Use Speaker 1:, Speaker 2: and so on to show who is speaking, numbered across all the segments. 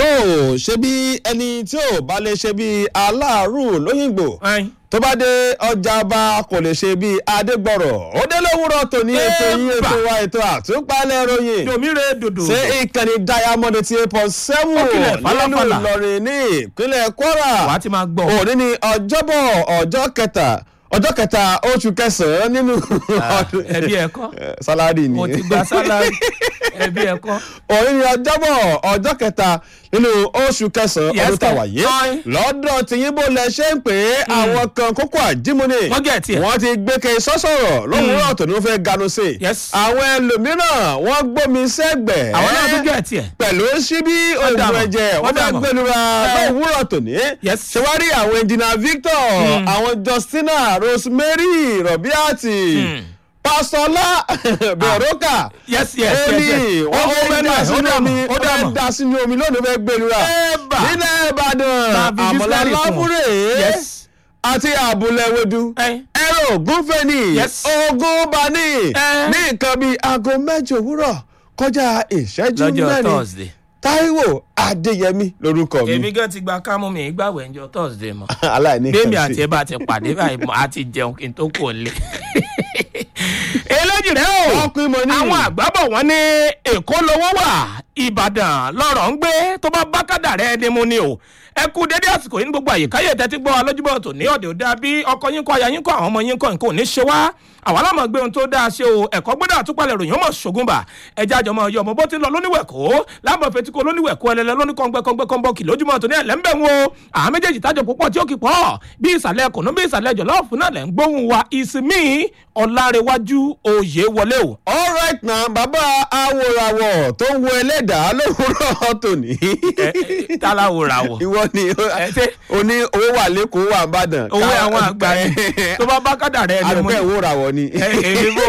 Speaker 1: tó o ṣe bí ẹni tí ò bá lè ṣe bí aláàrù lóyìnbó tó bá dé ọjà bá kò lè ṣe bí adégbọ̀rọ̀ ó dé lówùrọ̀ tòní ètò yín ètò wa ètò àtúpalẹ̀ ròyìn
Speaker 2: domire dodo.
Speaker 1: ṣé ìkànnì diamond ti eight point seven
Speaker 2: Ó kílẹ̀
Speaker 1: nínú
Speaker 2: fàlàfàlà.
Speaker 1: ìlọrin ní ìpínlẹ̀ kwara
Speaker 2: wàá ti máa gbọ́.
Speaker 1: òní ni ọjọ́bọ̀ ọjọ́ kẹta ọjọ́ kẹta oṣù kẹsàn-án nínú ọdún
Speaker 2: ẹbí ẹ̀kọ́
Speaker 1: sálárì ni
Speaker 2: mo ti gba sálárì ẹbí ẹ̀kọ́.
Speaker 1: òní ni ọjọ́bọ̀ ọjọ́ kẹta nínú oṣù kẹsàn-án
Speaker 2: Yes,
Speaker 1: ọdún tá a wà yé
Speaker 2: fine.
Speaker 1: lọ́dọ̀ tìyín bó lẹ ṣe ń pè é àwọn kan kókó àjímúni
Speaker 2: Wọ́n get it.
Speaker 1: wọ́n ti gbé ke sọ́sọ̀rọ̀ lówùúrọ̀ tó ní wọ́n fẹ́ ganu sí i
Speaker 2: Yes.
Speaker 1: àwọn ẹlòmíràn wọ́n gbómi sẹ́gbẹ̀ẹ́
Speaker 2: àwọn náà tún gẹ̀ tiẹ̀.
Speaker 1: pẹ̀lú síbí
Speaker 2: Wọ́n dà
Speaker 1: oògùn
Speaker 2: mọ̀.
Speaker 1: ẹ̀jẹ̀ wọ́n
Speaker 2: Wọ́n dà
Speaker 1: fẹ́
Speaker 2: mọ̀.
Speaker 1: gbẹlura
Speaker 2: Eh.
Speaker 1: lówùúrọ̀ tòní
Speaker 2: Yes.
Speaker 1: ṣé wá rí àwọn engineer Victor àwọn Justina Rosemary Robiati Pásọlá Bẹ̀rọ̀kà
Speaker 2: yes yes yes
Speaker 1: Eli
Speaker 2: yes.
Speaker 1: wọ́n
Speaker 2: ó
Speaker 1: fẹ́
Speaker 2: mẹ́nu
Speaker 1: dá
Speaker 2: ẹ̀ ó
Speaker 1: sínú
Speaker 2: dà
Speaker 1: omi
Speaker 2: mọ̀ ó
Speaker 1: wọ́n
Speaker 2: dà
Speaker 1: fẹ́
Speaker 2: mọ̀.
Speaker 1: dá sínú omi lónìí fẹ́ gbẹlura
Speaker 2: Ẹ̀bà.
Speaker 1: nílẹ̀ Ìbàdàn
Speaker 2: Máa fi
Speaker 1: àmọ̀lá
Speaker 2: bísílárì fún wọn.
Speaker 1: láfúrè
Speaker 2: Yes.
Speaker 1: àti àbúlẹ̀wẹ̀dù
Speaker 2: Ẹ̀.
Speaker 1: ẹ̀rọ ògúnfẹ̀ni
Speaker 2: Yes.
Speaker 1: ogúnbani
Speaker 2: Ẹ̀.
Speaker 1: ní nǹkan bíi aago mẹ́jọ òwúrọ̀ kọjá ìṣẹ́jú
Speaker 2: lọ́jọ́
Speaker 1: mẹ́rin
Speaker 2: thursday.
Speaker 1: Táíwò Adéyẹmí lórúkọ mi
Speaker 2: èmi gan ti gba kámú mi ìgbàwẹ̀ ńjọ́ thursday mọ́.
Speaker 1: aláìní
Speaker 2: bẹ́ẹ̀mi
Speaker 1: kan
Speaker 2: àti
Speaker 1: sí.
Speaker 2: ẹ bá ti pàdé báyìí mo á ti jẹun kí n tó kò lé. eléjì rẹ o
Speaker 1: Wọ́n pín mọ́ ní.
Speaker 2: àwọn àgbàbọ̀ wọn ní èkó lowó wà ìbàdàn lọ́rọ̀ ń gbé tó bá bá kádà rẹ ni mo ní o ẹ kú dédé àsìkò yìí ní gbogbo àyíká yẹ tẹ́tí gbọ́ alójúbọ̀ tó ní ọ̀dẹ̀ òde àbí ọkọ yín kọ́ aya yín kọ́ àwọn ọmọ yín kọ́ nǹkan ò ní ṣe wá àwọn alámọ̀ gbé ohun tó dáa ṣe o ẹ̀kọ́ gbọ́dọ̀ àtúpalẹ̀ ròyìn ọmọ ṣògùnbà ẹja àjọmọ ọyọ ọmọ bó ti lọ lóníwẹ̀kọ́ láàmú fetí kó lóníwẹ̀kọ́ ẹlẹ́lẹ́ lóníkọ́ngbẹ́kọ́ngbẹ́kọ́nbọ́ọ̀kì lójúmọ́ tó ní ẹ̀lẹ́ ń bẹ̀ wọn o àwọn méjèèjì tájọ púpọ̀ tí ó kì pọ̀ bí ìsàlẹ̀ kùnú bí ìsàlẹ̀ jọ̀lọ́ọ̀fù náà lẹ̀ ń gbóhùn wa ìsinmi ọ̀làrẹ̀wájú òye wọlé o.
Speaker 1: all right na bàbá awòràwọ̀ tó ń wo ẹlẹ́dàá lówùúrọ̀ tòní.
Speaker 2: ẹ ẹ tálàwòrà wọ̀
Speaker 1: ìwọ ni
Speaker 2: ẹ ṣe
Speaker 1: o ní owó wà lẹ́kọ̀ọ́ wà nìbàdàn.
Speaker 2: owó àwọn àgbà ni tó bá bá kádà rẹ ni mo
Speaker 1: àdùkẹ́
Speaker 2: ní.
Speaker 1: ìwòràwọ̀ ni.
Speaker 2: ẹ èmi bò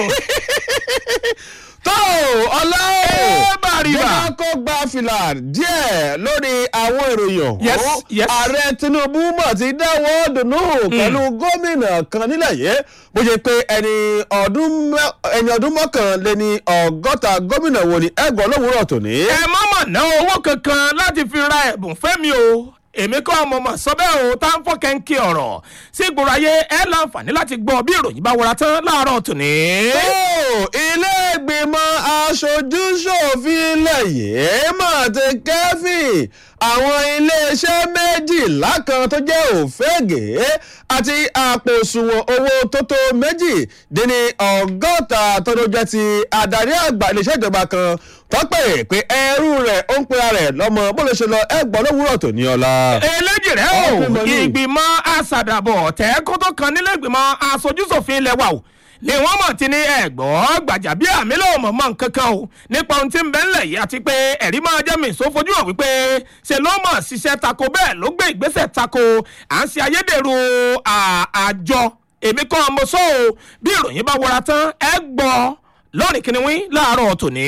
Speaker 1: tó ọlá
Speaker 2: Ẹ bá rí bá.
Speaker 1: jẹ́ kó gba fìlà díẹ̀ lórí àwọn ìròyìn
Speaker 2: Yes,
Speaker 1: ọ̀hún.
Speaker 2: yes.
Speaker 1: ààrẹ tinubu mọ̀ ti dáwọ́ dùnú pẹ̀lú gómìnà kan nílẹ̀ yìí bó ṣe pé ẹni ọdún mẹ́- ẹni ọdún mọ́kànléní ọgọ́ta gómìnà wo ni ẹgbọ́n lówùúrọ̀ tòní.
Speaker 2: ẹ má mọ̀ ná owó kankan láti fi ra ẹ̀bùn fẹ́mi o èmi kọ́ ọmọ mọ̀ sọ bẹ́ẹ̀ o tá ń fọ́ kẹ́ńkì ọ̀rọ̀ sí ìgboro ayé ẹ láǹfààní láti gbọ́ bí ìròyìn bá wọra tán láàárọ̀ tòní.
Speaker 1: tó ilé ìgbìmọ̀ aṣojú ṣòfin ilẹ̀ yìí mà ti kẹ́fìn àwọn iléeṣẹ́ méjìlá kan tó jẹ́ òfégè àti àpò òṣùwọ̀n owó tó tó méjì dín ní ọgọ́ta tó ló jẹ́ ti adarí àgbà iléeṣẹ́ ìjọba kan tọ́pẹ̀ pé ẹrú rẹ̀ ó ń pera rẹ̀ lọ́mọ bó ló ṣe lọ ẹgbọ́n lówùúrọ̀ tòní ọ̀la.
Speaker 2: eléjì rẹ o
Speaker 1: Ọ̀pẹ mọ̀lú.
Speaker 2: ìgbìmọ̀ asàdàbọ̀ tẹ́kọ́ tó kan nílé ìgbìmọ̀ aṣojúṣòfin ilẹ̀ wa o ni wọ́n mọ̀ tí ní ẹ̀gbọ́n gbàjàbí àmì ló mọ̀ mọ̀ nǹkan kan o nípa ohun tí ń bẹ ńlẹ̀ yìí àti pé ẹ̀rí máa jẹ́ mi ìsó fojú hàn wípé ṣe ló mọ̀ ṣiṣẹ́ tako bẹ́ẹ̀ ló gbé ìgbésẹ̀ tako à ń ṣe ayédèrú à- àjọ èmi kọ́ ọmọ sọ́ o bí ìròyìn bá wọra tán ẹ gbọ́ lọ́rìn kìnìún láàárọ̀ tòní.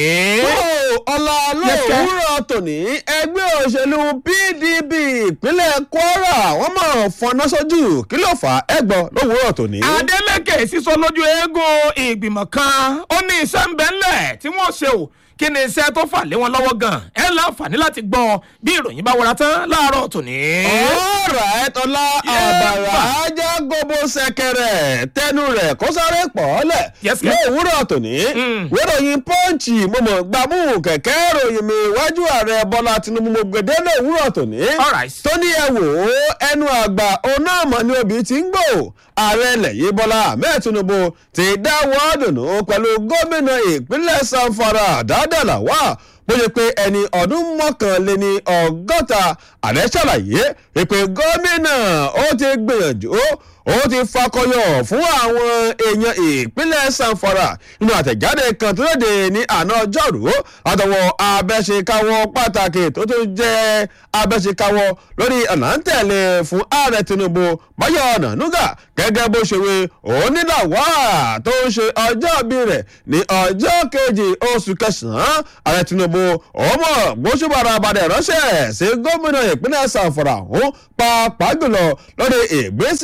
Speaker 1: ọ̀la
Speaker 2: Yẹ́sẹ̀.
Speaker 1: lówùúrọ̀ tòní ẹgbẹ́ òṣèlú pdp ìpínlẹ̀ kwara wọ́n mọ̀ fọná sójú kí ló fà á ẹgbọ́n lówùúrọ̀ tòní.
Speaker 2: adeleke sísọ lójú eégún ìgbìmọ̀ kan ó ní iṣẹ́ ń bẹ ńlẹ̀ tí wọ́n ṣe o kí ni iṣẹ́ tó fà lé wọn lọ́wọ́ gan ẹ láǹfààní láti gbọ́ bí ìròyìn bá wọra tán láàárọ̀ tòní.
Speaker 1: ọ̀rọ̀ ẹ̀tọ́lá àbàrà ajá gbogbo ṣẹ̀kẹ̀rẹ̀ tẹnu rẹ̀ kó sáré pọ̀ ọ́lẹ̀
Speaker 2: Yes, sir.
Speaker 1: lówùúrọ̀ tòní wéròyìn pọ́ǹchì mọ̀mọ́ gbàmú kẹ̀kẹ́ ròyìn mi iwájú ààrẹ bọ́lá tinubu mo gbèdé lówùúrọ̀ tòní
Speaker 2: All right.
Speaker 1: tó ní ẹ wò ó ẹnu àgbà òun náà mọ̀ ní obì tí ń gbò ààrẹ ilẹ̀ yìí bọ́lá ahmed tinubu ti dáwọ́ dùnú pẹ̀lú gómìnà ìpínlẹ̀ sanfara dáadáa wà bó ṣe pé ẹni ọdún mọ́kànléní ọgọ́ta ààrẹ ṣàlàyé pé gómìnà ó ti gbìyànjú ó ti fakọyọ fún àwọn èèyàn ìpínlẹ̀ sanfara nínú àtẹ̀jáde kan tó léde ní àná ọjọ́rú àtọwọ́ abẹ́ṣekáwọ́ pàtàkì tó tún jẹ́ abẹ́ṣekáwọ́ lórí ọ̀nà ń tẹ̀lé fún ààrẹ tinubu báyọ̀ ọ̀nànúgà gẹ́gẹ́ bó ṣe wí onílàwà tó ń ṣe ọjọ́ bí rẹ̀ ní ọjọ́ kejì oṣù kẹsàn-án ààrẹ tinubu ọmọ gbóṣùbàrà abàdẹ ránṣẹ́ sí gómìnà ìpínlẹ̀ sanfara ọ̀hún pàápàá jùlọ lórí ìgbésí akin tó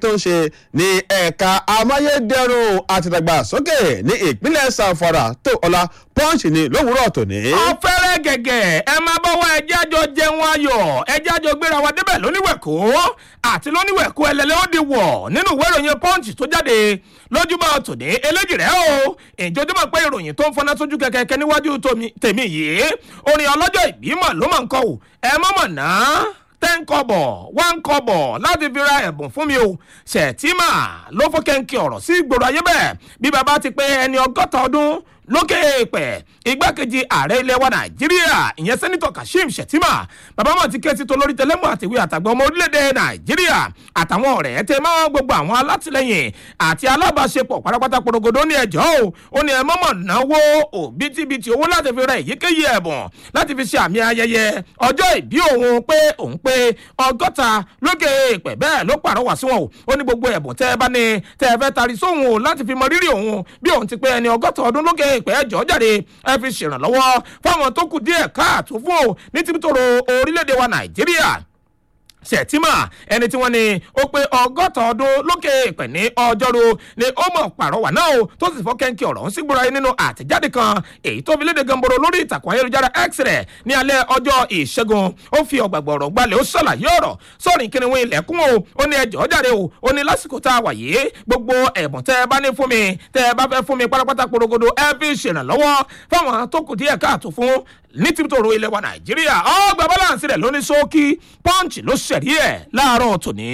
Speaker 1: tó ń ṣe ní ẹ̀ka amáyédẹrùn àtìdàgbàsókè ní ìpínlẹ̀ sanfara tó ọlá pọ́ǹsì ni lówùúrọ̀ tòní.
Speaker 2: ọ̀fẹ́rẹ́ gẹ̀gẹ̀ ẹ máa bọ́ wá ẹjẹ́ àjọ jẹun ayọ̀ ẹjẹ́ àjọ gbéra wa débẹ̀ lóníwẹ̀kọ́ àti lóníwẹ̀kọ́ ẹlẹ́lẹ́ ó di wọ̀ nínú ìwé ìròyìn punch tó jáde lójúmọ́ tòní eléjì rẹ̀ o ìjọjúmọ́ pé ìròyìn tó ń fọná sójú kẹ̀kẹ́ níwájú tèmi yìí orin ọlọ́jọ́ ìbímọ ló mọ̀ ń kọ́ ò ẹ mọ̀mọ̀ náà ten kọ́bọ̀ one kọ́bọ̀ láti fi ra ẹ̀bùn fún mi o ṣètìmà ló fọ́ kẹ́ńkì ọ̀rọ̀ sí ìgboro ayé bẹ́ẹ̀ bí baba ti pé ẹni ọgọ́ta ọdún lókè èèpẹ̀ igbákejì ààrẹ ilẹ̀ wa nàìjíríà ìyẹn sẹ́nitọ̀ kashim shettima bàbá mọ̀ ti ké sí tolórí tẹlẹ́mù àtìwé àtàgbọ́n ọmọ orílẹ̀-èdè nàìjíríà àtàwọn ọ̀rẹ́ tẹ mọ́ gbogbo àwọn alátìlẹyìn àti alábàáṣepọ̀ pátápátá porogodo ní ẹjọ́ o ó ní ẹ mọ́mọ́ náwó òbítíbitì owó láti fi ra èyíkéyìí ẹ̀bùn láti fi ṣe àmì ayẹyẹ ọjọ́ ìbí òun pé òun pé ọgọ́ta lókè èèpẹ̀ bẹ́ẹ̀ ló pàrọwà sí wọn o ó ní gbogbo ẹ̀bùn tẹ́ ẹ bá ní tẹ́ ẹ fẹ́ tari sóhun o láti fi mọ rírì òun bí òun ti pé ẹni ọgọ́ta ọdún lókè èèpẹ̀ ẹjọ́ jáde ẹ fi ṣèrànlọ́wọ́ fáwọn tó kù díẹ̀ káàtó fún o ní tìbítòrò orílẹ̀-èdè wa nàìjíríà sẹ̀tìmà ẹni tí wọ́n ní ó pé ọgọ́ta ọdún lókè ìpẹ̀ ní ọjọ́rú ni ó mọ̀ pàrọwà náà o tó sì fọ́ kẹ́ńkì ọ̀rọ̀ ń sígbóra yín nínú àtẹ̀jáde kan èyí tó fi léde gamboro lórí ìtàkùn ayélujára x rẹ̀ ní alẹ́ ọjọ́ ìṣẹ́gun ó fi ọ̀gbàgbọ̀ ọ̀rọ̀ gbalẹ̀ ó ṣàlàyé ọ̀rọ̀ sọ̀rìn kí ni wọ́n ilẹ̀kùn o ó ní ẹjọ́ jáde o ó ní lásìkò tá a wà yìí gbogbo ẹ̀bùn tẹ́ ẹ bá ní fún mi tẹ́ ẹ bá fẹ́ fún mi pátápátá porogodo ẹ fi ṣèrànlọ́wọ́ fáwọn tó kù díẹ̀ káàtó fún ní tìbítòrò ilẹ̀ wa nàìjíríà ọgbà balance rẹ̀ ló ní ṣókí punch ló ṣẹ̀rí ẹ̀ láàárọ̀ tòní.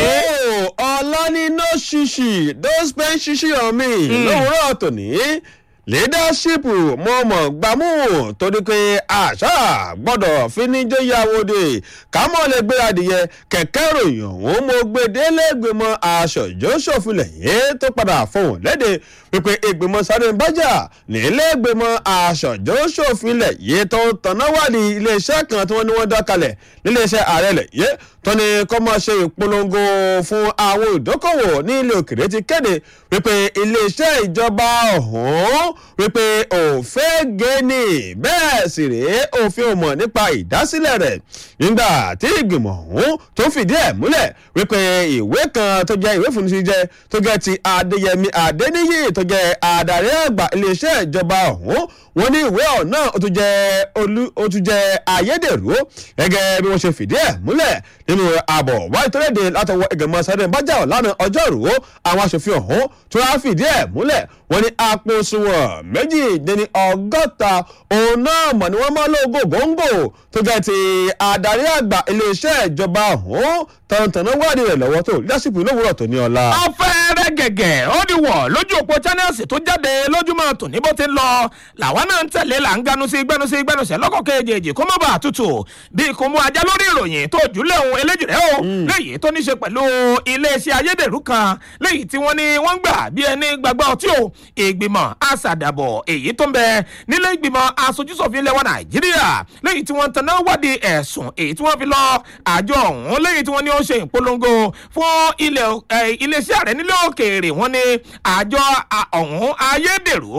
Speaker 1: ọlọ́ni no ṣíṣì don't spend ṣíṣì on me lówùúrọ̀ tòní leadership mo mọ̀ gbámú torí pé àṣà gbọ́dọ̀ fíníjóyàwóde kámọ́ lè gbé adìyẹ kẹ̀kẹ́ ròyìn ọ̀hún mo gbé délé ìgbìmọ̀ aṣọ̀jọ́ ṣòfilẹ̀ yìí tó padà fohùn léde wípé ìgbìmọ̀ sáré bájà nílé ìgbìmọ̀ aṣọ̀jọ́ ṣòfilẹ̀ yìí tó ń tanná wádìí iléeṣẹ́ kan tí wọ́n ní wọ́n dá kalẹ̀ níléeṣẹ́ ààrẹ lẹ̀ yìí tó ní kọ́ máa ṣe ìpolongo fún àwọn ìdókòwò ní ilé òkèrè ti kéde wípé iléeṣẹ́ ìjọba ọ̀hún wípé òfin gẹ́ni bẹ́ẹ̀ sì rèé òfin ò mọ̀ nípa ìdásílẹ̀ rẹ̀ nígbà tí ìgbìmọ̀ ọ̀hún tó fìdí ẹ̀ múlẹ̀ wípé ìwé kan tó jẹ́ ìwé fúnni jẹ́ tó jẹ́ ti adéyẹmí adéníyì tó jẹ́ adarí àgbà iléeṣẹ́ ìjọba ọ̀hún wọ́n ní ìwé ọ̀nà ó tún jẹ́ olú ó tún jẹ́ ayédèrú gẹ́gẹ́ bí wọ́n ṣe fìdí ẹ̀ múlẹ̀ nínú àbọ̀ wáyé tó léde látọwọ́ ìgbìmọ̀ sáré bájà lánàá ọjọ́rú àwọn aṣòfin ọ̀hún tó wá fìdí ẹ̀ múlẹ̀ wọ́n ní àpò òṣùwọ̀n méjì dín ní ọgọ́ta òun náà mọ̀ ni wọ́n máa lóògùn góńgò tó jẹ́ ti adarí àgbà iléeṣẹ́ ìjọba ọ̀hún tọ̀ntọ̀nà wádìí rẹ̀ lọ́wọ́ tó lásìkò lówùrọ̀ tó ní ọ̀la.
Speaker 2: ọ̀fẹ́rẹ́ gẹ̀gẹ̀ ó di wọ̀ lójú òpó channels tó jáde lójúmọ́ tòní bó ti ń lọ làwọn náà ń tẹ̀lé là ń ganu sí gbẹnu sí gbẹnu sẹ́ lọ́kọ̀ kejì kó má bàa tutù bí kò mú ajá lórí ìròyìn tó jùlẹ̀ ohun eléjì rẹ̀ o léyìí tó ní ṣe pẹ̀lú iléeṣẹ́ ayédèrú kan léyìí tí wọ́n ní wọ́n gbà bí ẹni gbàgbọ́ ọtí o ìgbìmọ̀ àṣàdàbọ̀ èyí tó ń bẹ nílé ìgbìmọ̀ aṣojúṣòfin ilẹ̀ wa nàìjíríà léyìí tí wọ́n tanná wádìí ẹ̀sùn èyí tí wọ́n fi lọ àjọ ọ̀hún léyìí tí wọ́n ní ó ṣe ìpolongo fún iléeṣẹ́ ààrẹ nílé òkèèrè wọ́n ní àjọ ọ̀hún ayédèrú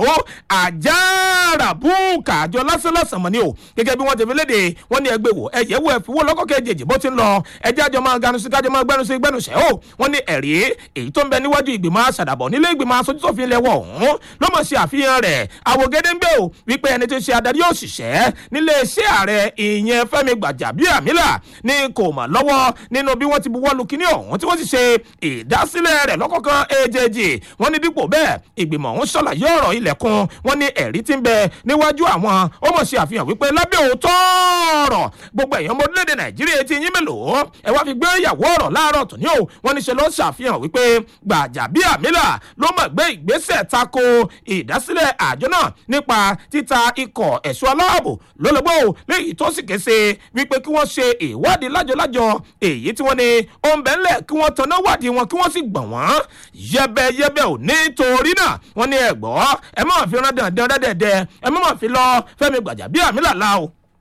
Speaker 2: àjàràbùkà àjọ lásánlásán mọ̀ ni o gẹ́gẹ́ bí wọ́n ti fi léde wọ́n ní ẹgbẹ́ wò ẹ̀yẹ́ wò ẹ̀fíwó lọ́kọ̀ kejì bó ti ń lọ ẹjẹ́ àjọ máa ganu sí kájọ máa gbẹnu sí gbẹnu sẹ́ o wọ́n ní ẹ̀rí èyí tó ń bẹ níwájú ìgbìmọ̀ àṣàdàbọ̀ nílé ìgbìmọ̀ aṣojúṣòfin lẹ́wọ̀ ọ̀hún ló mọ̀ sí àfihàn rẹ̀ àwògede ń bẹ̀ o wípé ẹni tó ṣe adarí òṣìṣẹ́ nílé iṣẹ́ ààrẹ ìyẹn fẹ́mi gbàjàbíàmílà ní kò mà lọ́wọ́ nínú bí wọ́n ti buwọ́ lu kíní ọ̀hún tí wọ́n sì ṣe ìdásílẹ̀ rẹ̀ lọ́kọ̀ọ̀kan èjèèjì wọ́n ní dípò bẹ́ẹ̀ ìgbìmọ̀ ọ̀hún ṣàlàyé ọ̀rọ̀ ilẹ̀kùn wọ́n ní ẹ̀rí ti ń bẹ níwájú àwọn ó mọ̀ sí àfihàn wípé lábẹ́ òótọ́ ọ̀rọ̀ gbogbo èèyàn ọmọ orílẹ̀-èdè nàìjíríà ti yín mélòó ẹ wá fi gbé ìyàwó ọ̀rọ̀ láàárọ̀ tòní o wọ́n ní ṣe ló ṣàfihàn wípé gbàjàbíàmílà ló mọ̀ gbé ìgbésẹ̀ tako ìdásílẹ̀ àjọ náà nípa títa ikọ̀ ẹ̀ṣọ́ aláàbò lólobó léyìí tó sì kése wípé kí wọ́n ṣe ìwádìí lájọlájọ èyí tí wọ́n ní ó ń bẹ́ ńlẹ̀ kí wọ́n tanná wádìí wọn kí wọ́n sì gbọ̀n wọ́n yẹbẹyẹbẹ ò nítorí náà wọ́n ní ẹ̀gbọ́ ẹ má fi rán dandan dẹ́dẹ́dẹ́ ẹ má fi lọ fẹ́mi gbàjàbíàmílà la o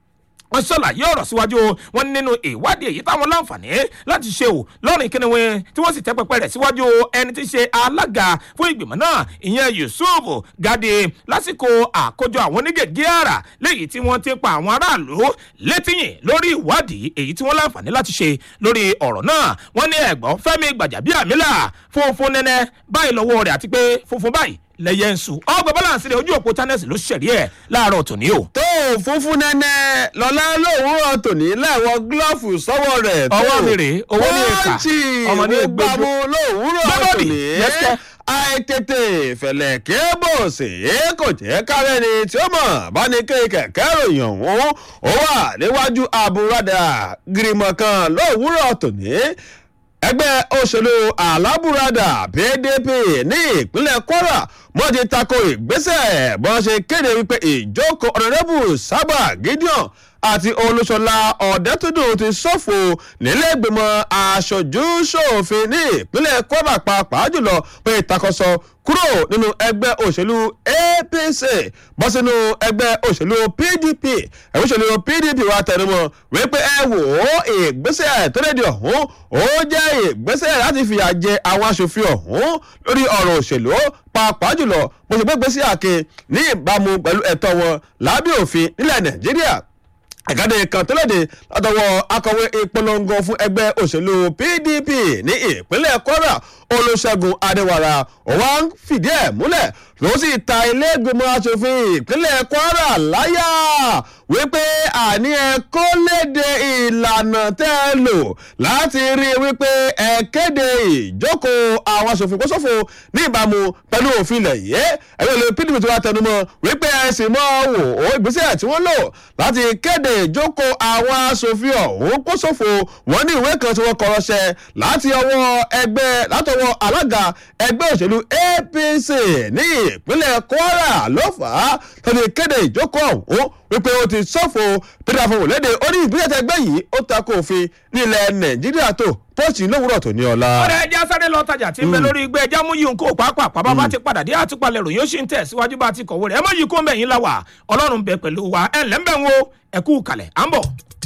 Speaker 2: wọ́n ṣàlàyé ọ̀rọ̀ síwájú wọn nínú ìwádìí èyí táwọn láǹfààní láti ṣe ò lọ́rìn kíniwé tí wọ́n sì tẹ́ pẹpẹ rẹ̀ síwájú ẹni tí í ṣe alága fún ìgbìmọ̀ náà ìyẹn yusuf gade lásìkò àkójọ àwọn onígègé àrà léyìí tí wọ́n ti pa àwọn aráàlú létíyìn lórí ìwádìí èyí tí wọ́n láǹfààní láti ṣe lórí ọ̀rọ̀ náà wọ́n ní ẹ̀gbọ́n fẹ́mi gbàjàbíàmílà funfun nẹ́nẹ́ báyìí lọ́wọ́ rẹ̀ àti pé funfun báyìí lẹyẹ ń sùn ọgbà balance rẹ ojú òpó channels ló ṣẹ̀rí ẹ̀ láàárọ̀ tòní o.
Speaker 1: tó funfun nẹ́nẹ́ lọ́lá lòwúrọ̀ tòní lẹ́wọ̀ gílọ́ọ̀fù sọ́wọ́ rẹ̀ tó
Speaker 2: ọwọ́ mi rèé owó ní ìka
Speaker 1: pọ́ǹchì
Speaker 2: ọmọ ní
Speaker 1: gbogbo
Speaker 2: gbogbo
Speaker 1: àmú lòwúrọ̀
Speaker 2: Gbẹ́bọ̀dì,
Speaker 1: tòní
Speaker 2: yes, sir.
Speaker 1: àìtètè fẹ̀lẹ̀ kébò sí kò jẹ́ kárẹ́ ni tí ó mọ̀ bá ní kéèké kẹ̀kẹ́ ròyìn ọ̀hún ó wà níwájú àbúradà gírímọ̀ kan lòwúrọ̀ tòní ẹgbẹ́ òṣèlú alábùradà pdp ní ìpínlẹ̀ kwara wọ́n ti tako ìgbésẹ̀ bọ́n ṣe kéde wípé ìjókòó ọ̀nàdẹ́bù sábà gideon àti olúṣọlá ọ̀dẹ́túndùn ti ṣòfò nílẹ̀gbìmọ̀ aṣojú ṣòfin ní ìpínlẹ̀ kwara pàápàá jùlọ pé ìtakọ̀sọ kúrò nínú ẹgbẹ́ òṣèlú apc bọ́ sínú ẹgbẹ́ òṣèlú pdp ẹgbẹ́ òṣèlú pdp wa tẹnumọ́ wípé ẹ wò ó ìgbésẹ̀ tó lédi ọ̀hún ó jẹ́ ìgbésẹ̀ láti fìyà jẹ àwọn aṣòfin ọ̀hún lórí ọ̀rọ̀ òṣèlú pàápàá jùlọ bó ṣe gbégbé sí àke ní ìbámu pẹ̀lú ẹ̀tọ́ wọn lábẹ́ òfin nílẹ̀ nàìjíríà ẹ̀gáde kan tó léde látọwọ́ akọ̀wé ìpolongo fún ẹgbẹ́ òṣèlú pdp ní ìpínlẹ̀ kwara olùṣègùn adéwàrà òwà ń fìdí ẹ̀ múlẹ̀ ló sì ta ilé ìgbìmọ̀ asòfin ìpínlẹ̀ kwara láyà wípé àní ẹ kó léde ìlànà tẹ́ ẹ lò láti rí i wípé ẹ kéde ìjókòó àwọn asòfin kóṣòfò ní ìbámu pẹ̀lú òfin ilẹ̀ yìí ẹgbẹ́ ìlú pdp tó wá tẹnumọ́ wípé ẹ sì mọ́ wò ó ìgbésẹ̀ tí wọ́n lò láti kéde ìjókòó àwọn asòfin ọ̀hún kóṣòfò wọ́n ní ìwé kan tí wọ́n kọ́rọ́ṣẹ́ láti ọwọ́ ẹgbẹ́ látọwọ́ alága ẹgbẹ́ òṣèlú apc ní ìpínlẹ̀ kwara ló fà á tó ti kéde ìjókòó ọ̀hún wípé ó ti ṣòfò peter afọwò léde ó ní ìgbésẹ̀ tẹgbẹ́ yìí ó takò òfin nílẹ̀ nàìjíríà tó pọ́ọ̀tì lówùrọ̀ tó ní ọ̀la.
Speaker 2: ọ̀rẹ́ ẹja sáré lọ tajà tí ń bẹ lórí igbá ẹja mú yìí nǹkó pàápàá bàbá ti padà dé àtúpalẹ̀ ròyìn ó sì ń tẹ̀ síwájú bá ti kọ̀wé rẹ̀ ẹ mọ̀ yìí kó mẹ́yìn la wà ọlọ́run bẹ pẹ̀lú wa ẹ̀ ńlẹ́ ń bẹ̀ ń wo ẹ̀kú kalẹ̀ à ń bọ̀.